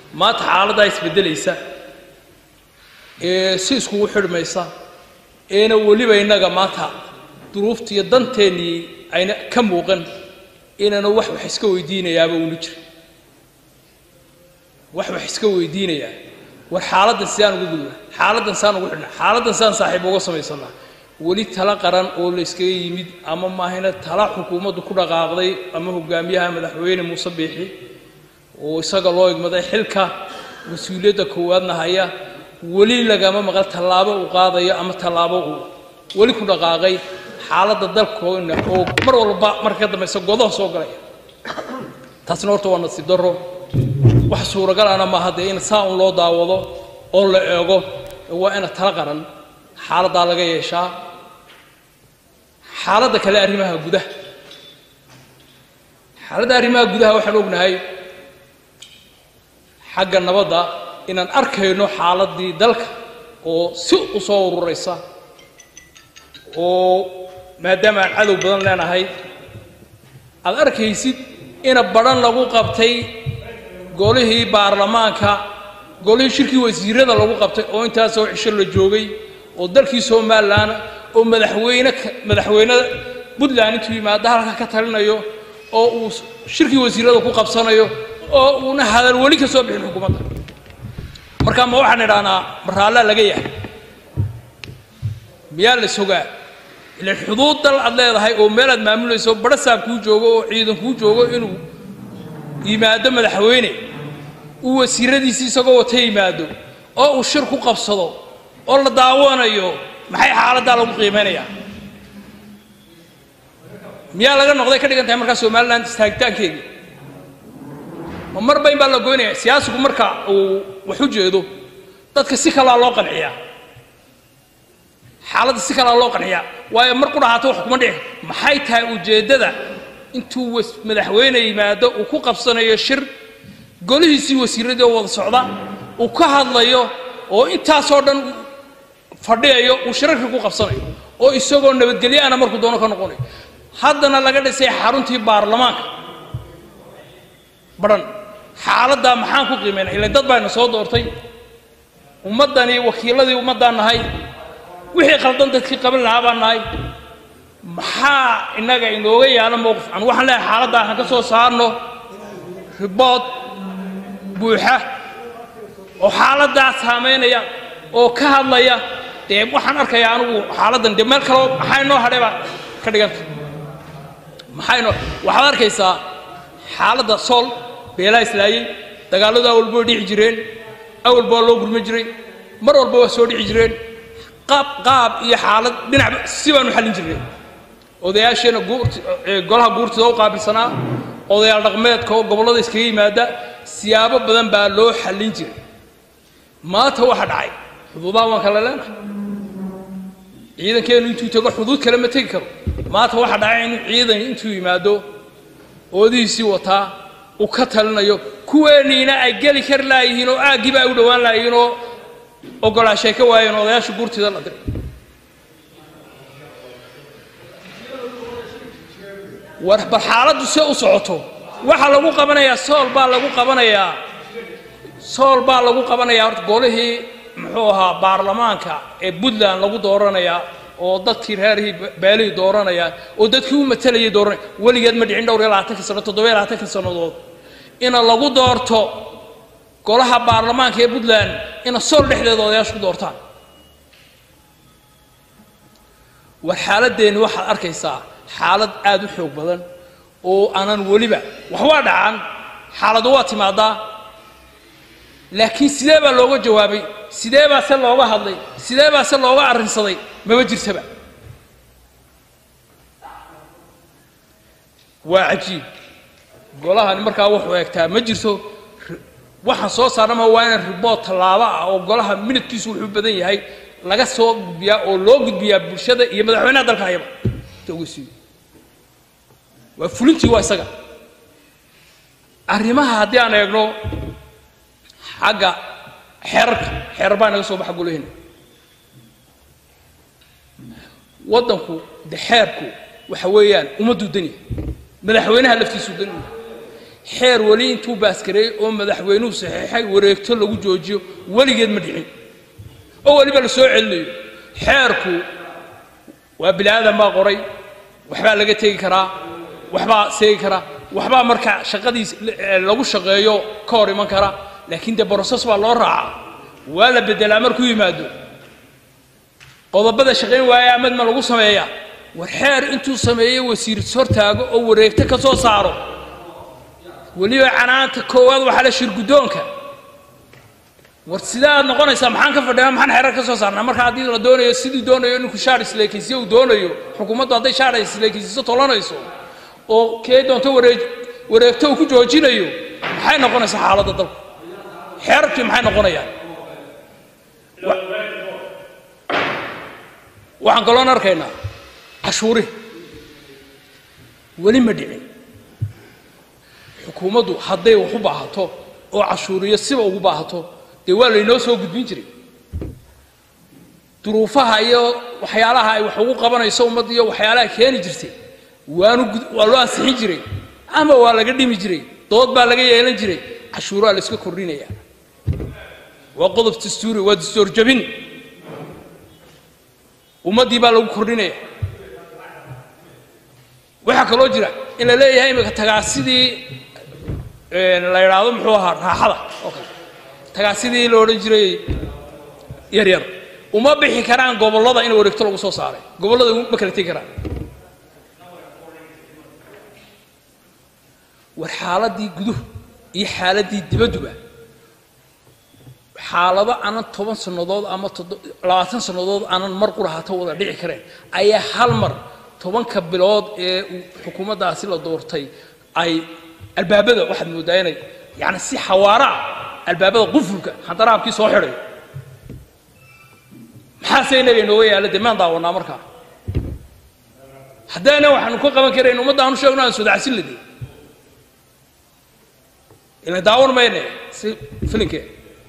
maanta xaaladdaa isbeddelaysa ee si iskugu xidhmaysa eena weliba innaga maanta duruufta iyo danteennii ayna ka muuqan inayna wax wax iska weydiinayaaba una jira wax wax iska weydiinayaa war xaaladdan sidaan ugu gudna xaaladdan saan ugu xidhnaa xaaladdan saan saaxiib uga samaysanaa weli tala qaran oo la yskaga yimid ama maahayna tala xukuumaddu ku dhaqaaqday ama hogaamiyaha madaxweyne muuse biixi oo isaga loo igmaday xilka mas-uuliyadda koowaadna haya weli lagama maqal tallaabo uu qaadayo ama tallaabo uu weli ku dhaqaaqay xaaladda dalkoona oo mar walba marka ka dambaysa godaha soo galaya taasna horta waa nasiib darro wax suuragalana maaha dee in saa un loo daawado oo la eego waa ina tala qaran xaaladdaa laga yeeshaa xaaladda kale arrimaha gudaha xaaladda arrimaha gudaha waxaan ognahay xagga nabadda inaan arkayno xaaladdii dalka oo si u soo ururaysa oo maadaama aan cadow badan leenahay aad arkaysid ina badhan lagu qabtay golihii baarlamaanka golihii shirkii wasiirada lagu qabtay oo intaasoo cisho la joogay oo dalkii somalilan oo madaxweyne madaxweyne puntland intuu yimaado halka ka talinayo oo uu shirkii wasiirada ku qabsanayo oo uuna hadal weli ka soo bixin xukuumadda marka ma waxaan idhahnaa maraallaa laga yahay miyaa la sogaa ilan xuduud dal aad leedahay oo meel aad maamulayso badhasaab kuu joogo oo ciidan kuu joogo inuu yimaado madaxweyne uu wasiiradiisi isagoo wata yimaado oo uu shir ku qabsado oo la daawanayo maxay xaaladdaa lagu qiimaynayaa miyaa laga noqday ka dhigan tahay markaa somalilan istaagitaankeedii ma mar bayn baa la goynaya siyaasigu marka uu wax u jeedo dadka si kalaa loo qanciyaa xaaladda si kalaa loo qanciyaa waayo mar ku dhahaato wax kuma dhici maxay tahay ujeeddada intuu madaxweyne yimaado uu ku qabsanayo shir golihiisii wasiiradii oo wada socda uu ka hadlayo oo intaasoo dhan fadhiyayo uu shirarkii ku qabsanayo oo isagoo nabadgelyo ana markuu doono ka noqonayo haddana laga dhisay xaruntii baarlamaanka badhan xaaladdaa maxaan ku qiimaynaa ilan dad baayna soo doortay ummaddani wakiiladii ummaddaan nahay wixii qaldan dadkii qaban lahaa baan nahay maxaa innaga inooga yaala mowqif an waxaan leehay xaaladdaa aan ka soo saarno ribood buuxa oo xaaladdaa saamaynaya oo ka hadlaya dee waxaan arkayaa anigu xaaladdan dee meel kaleo maxaa inoo hadhay baa ka dhiganta maxaa inoo waxaad arkaysaa xaaladda sool beelaa islaayey dagaalladu awalba way dhici jireen awalba waa loo gurma jiray mar walba waa soo dhici jireen qaab qaab iyo xaalad dhinacba si baanu xallin jirnay odayaasheenna guurt golaha guurtida u qaabilsanaa odayaal dhaqmeedka oo gobollada iskaga yimaada siyaabo badan baa loo xallin jiray maanta waxa dhacay xuduudaha waan kala leenahay ciidankeenu intuu tago xuduud kale ma tegi karo maanta waxa dhacay inuu ciidan intuu yimaado oodihiisii wataa uu ka talinayo kuweeniina ay geli kari laayihiin oo aaggiiba ay u dhowaan laayihiin oo ogolaashay ka waayeen odayaasha guurtida la diray war bal xaaladdu se u socoto waxaa lagu qabanayaa sool baa lagu qabanayaa sool baa lagu qabanayaa horta golihii muxuu ahaa baarlamaanka ee puntland lagu dooranayaa oo dadkii reerihii beelihii dooranayaan oo dadkii u matalayay dooranaya weligeed ma dhicin dhowr iyo labaatanka sano toddoba iyo labaatanka sannadood ina lagu doorto golaha baarlamaanka ee puntland ina sool dhexdeeda odayaasha ku doortaan war xaaladeenni waxaad arkaysaa xaalad aada u xoog badan oo aanan weliba wax waa dhacan xaaladu waa timaadaa laakiin sidee baa looga jawaabay sidee baa se looga hadlay sidee baa se looga arrinsaday mama jirtaba waa cajiib golahani markaa wuxuu eegtaa ma jirto waxaan soo saarnama waa inaan ribood tallaabo ah oo golaha minidkiisu wuxuu badan yahay laga soo gudbiyaa oo loo gudbiyaa bulshada iyo madaxweynaha dalka hayaba togeysiiyo waa fulintii waa isaga arrimaha haddii aan eegno xagga xeerarka xeerar baa naga soo baxa golahena waddanku de xeerku waxa weeyaan ummadduu daniya madaxweynaha laftiisuu daniya xeer weli intuu baaskareeyey oo madaxweynuhu saxiixay wareegto lagu joojiyo weligeed ma dhicin oo weliba la soo celinayo xeerku waa bini aadan baa qoray waxbaa laga tegi karaa waxbaa seegi karaa waxbaa marka shaqadiis lagu shaqeeyo ka hor iman kara laakiin dee broses baa loo raacaa waa la bedelaa markuu yimaado qodobada shaqayn waaya amadma lagu sameeyaa war xeer intuu sameeyey wasiir hortaago oo wareegto ka soo saaro weliba canaanta koowaad waxaa la shirguddoonka war sidee aad noqonaysaa maxaan ka fadhiyaa maxaan xeerar ka soo saarnaa marka haddii la doonayo siduu doonayo ninku shaar isleekaysiyo uu doonayo xukuumaddu hadday shaar isleekaysiiso tolanayso oo kee doonto wareeg wareegto uu ku joojinayo maxay noqonaysaa xaaladda dalku xeerarkii maxay noqonayaan waxaan kaloon arkaynaa cashuuri weli ma dhicin xukuumaddu hadday wax u baahato oo cashuuriyo siba ugu baahato dee waa laynoo soo gudbin jiray duruufaha iyo waxyaalaha ay wax ugu qabanayso ummadda iyo waxyaalaha keeni jirtay waanu waa loo ansixin jiray ama waa laga dhimi jiray dood baa laga yeelan jiray cashuuraa la iska kordhinaya waa qodob dastuuri waa dastuur jabin ummaddii baa lagu kordhinaya waxaa kaloo jira in la leeyahay imika tagaasidii la idhaahdo muxuu ahaa raaxada oo kale tagaasidii la odhan jiray yaryar uma bixi karaan gobollada in wareegto lagu soo saaray gobollada ma kala tegi karaan war xaaladdii guduhu iyo xaaladdii dibadduba xaalado aanan toban sannadood ama labaatan sannadood aanan mar qurahata wada dhici kareen ayaa hal mar tobanka bilood ee xukuumaddaasi la doortay ay albaabada waxaad mooddaa inay yani si xawaara ah albaabada qufulka handaraabkii soo xidhay maxaase inaga inooga yaalla dee maan daawanaa markaa haddaana waxaanu ka qaban karayn ummadda aanu sheegno aan sodacsin lade ila daawan mayne si filinkee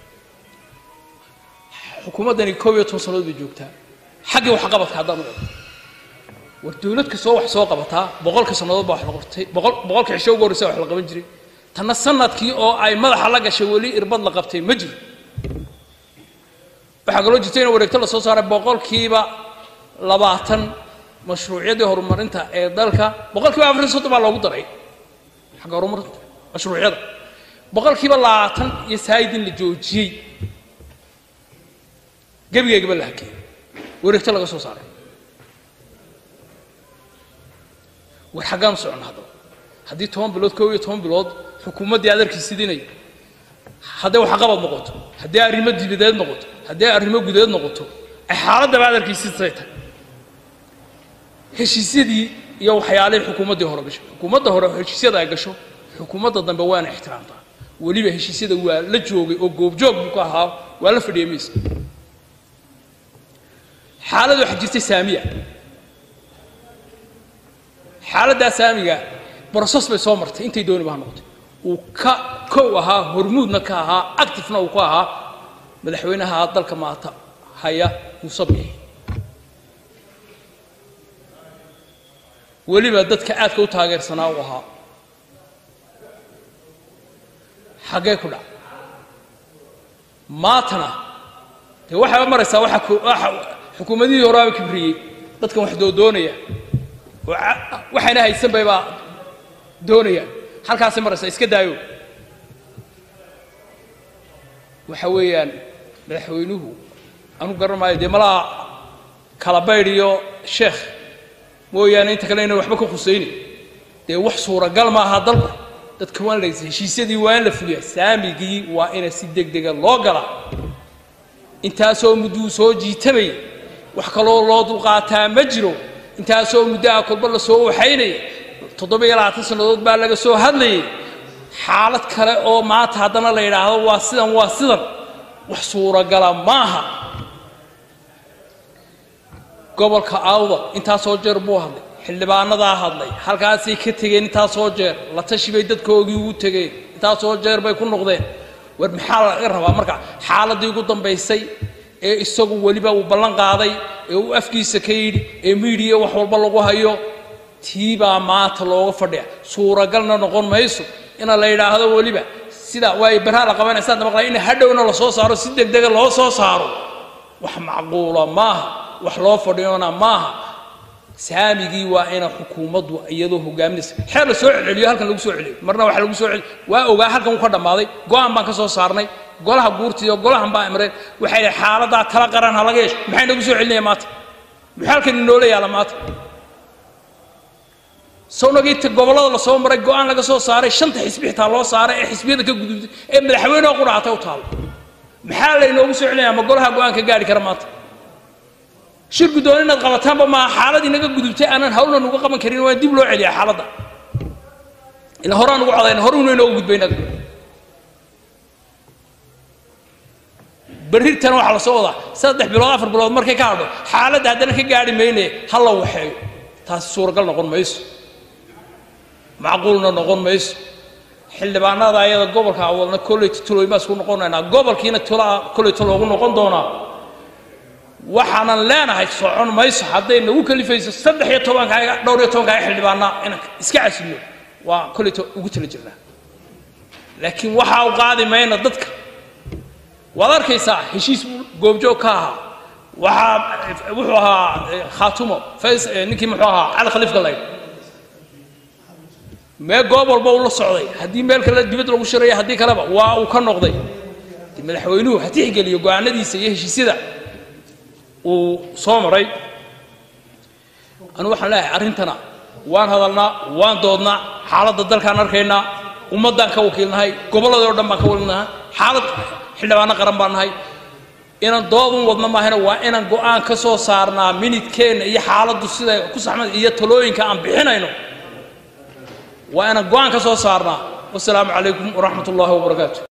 xukuumaddani koob iyo toban sannadood bay joogtaa xaggii waxqabadka haddaan u ego war dawlad kastoo wax soo qabataa boqolka sannadood baa wax la qabtay boqol boqolka cisho ugu horreysa wax la qaban jiray tanna sanadkii oo ay madaxa la gashay weli irbad la qabtay ma jiro waxaa kaloo jirta in wareegto la soo saaray boqolkiiba labaatan mashruucyadii horumarinta ee dalka boqolkiiba afar soddon baa loogu daray xagga horumarinta mashruucyada boqolkiiba labaatan iyo saayid in la joojiyey gebigeegaba la hakeeyey wareegto laga soo saaray war xaggaan u soconna haddaba haddii toban bilood koob iyo toban bilood xukuumaddii adarkii sidinay hadday waxqabad noqoto haddii arrimo dibadeed noqoto haddii arrimo gudeed noqoto ay xaaladdaba adarkii sidtay tahay heshiisyadii iyo waxyaalihii xukuumaddii hore gasho xukuumadda hore heshiisyada ay gasho xukuumadda dambe waana ixtiraamtaa weliba heshiisyada waa la joogay oo goobjoog buu ka ahaa waa la fadhiyay maysa xaalad waxaa jirtay saamiya xaaladdaa saamiga broses bay soo martay intay dooniba ha noqotay uu ka kow ahaa hormuudna ka ahaa actifena uu ka ahaa madaxweynaha dalka maata haya muuse biixi weliba dadka aadka u taageersanaa uu ahaa xaggee ku dhac maatana dee waxayba maraysaa waxa xukuumadihii horaaba kibriyey dadkan wax doodoonaya oo waxayna haysan baybaa doonayaan halkaasay maraysaa iska daayo waxa weeyaan madaxweynuhu anu garan maayo dee malaha kala baydh iyo sheekh mooyaane inta kale inaan waxba ka khusaynin dee wax suuragal ma aha dalku dadka waan la heshiisyadii waa in la fuliyaa saamigii waa ina si deg dega loo galaa intaasoo mudduu soo jiitamaya wax kaloo loo dulqaataa ma jiro intaasoo muddaha kolba la soo waxaynaya toddoba iyo labaatan sannadood baa laga soo hadlayay xaalad kale oo maanta haddana la yidhaahdo waa sidan waa sidan wax suuragala maaha gobolka awda intaasoo jeer buu hadlay xildhibaanadaa hadlay halkaasay ka tegeen intaasoo jeer la tashi bay dadkoogii ugu tegeen intaasoo jeer bay ku noqdeen war maxaa laga rabaa marka xaaladdii ugu dambaysay ee isagu weliba uu ballan qaaday ee uu afkiisa ka yidhi ee miidiya wax walba lagu hayo tii baa maanta looga fadhiya suuragalna noqon mayso ina la yidhaahdo weliba sida waayo barhaa la qabanaysaa maqlay in hadhowna lasoo saaro si degdega loo soo saaro wax macquula maaha wax loo fadhiyona maaha saamigii waa ina xukuumaddu iyadoo hogaaminaysa xeer la soo celceliyo halkan lagu soo celiyo marna waxa lagu soo celiyo waa ogaa halkan uu ka dhammaaday go-aan baan ka soo saarnay golaha guurtiiyo golahan baa imreen waxay dhahay xaaladaa tala qaran ha laga yeesho maxay nagu soo celinaya maanta muxuu halkan inoola yaala maanta sawnagiita gobollada lasoo maray go-aan laga soo saaray shanta xisbi xitaa loo saaray ee xisbiyada ka gudubtay ee madaxweyneha qudhaatay u taalo maxaa laynoogu soo celinaya ma golaha go-aan ka gaari kara maanta shir guddoon inaad qabataanba maaha xaaladii naga gudubtay aanan hawlna nuga qaban karin waa dib loo celiyaa xaaladda ila horaan ugu codayna horuna inoogu gudbay naga berritana waxaa la soo wadaa saddex bilood afar bilood markay ka hadho xaaladda haddana ka gaari mayne ha la waxeeyo taasi suuragal noqon mayso macquulna noqon mayso xildhibaanada ayada gobolka wadna kolley tulooyin baa isku noqonaynaa gobolkiina tulaa kolley tuloogu noqon doonaa waxaanan leenahay socon mayso hadday nagu kalifayso saddex iyo tobankaaga dhowr iyo tobankaaga xildhibaanaa inaan iska casilno waa kolleyto ugu tala jirnaa laakiin waxaa u qaadi mayna dadka waad arkaysaa heshiis goobjoog ka ahaa waxaa wuxuu ahaa khaatumo fays ninkii muxuu ahaa cali khaliif gallayd mee goob walba uu la socday haddii meel kale dibad lagu shiraya haddii kaleba waa uu ka noqday madaxweynuhu ha tixgeliyo go-aanadiisa iyo heshiisyada uu soo maray anu waxaan leeyahay arrintana waan hadalnaa waan doodnaa xaaladda dalkaan arkaynaa ummaddaan ka wakiilnahay gobolladii o dhan baan ka wakiilnahay xaalad xildhibaano qaran baan nahay inaan doodun wadno maahana waa inaan go-aan ka soo saarnaa minidkeenna iyo xaaladdu siday ku saxmad iyo talooyinka aan bixinayno waa inaan go-aan ka soo saarnaa wasalaamu calaykum waraxmat ullaahi wabarakaatu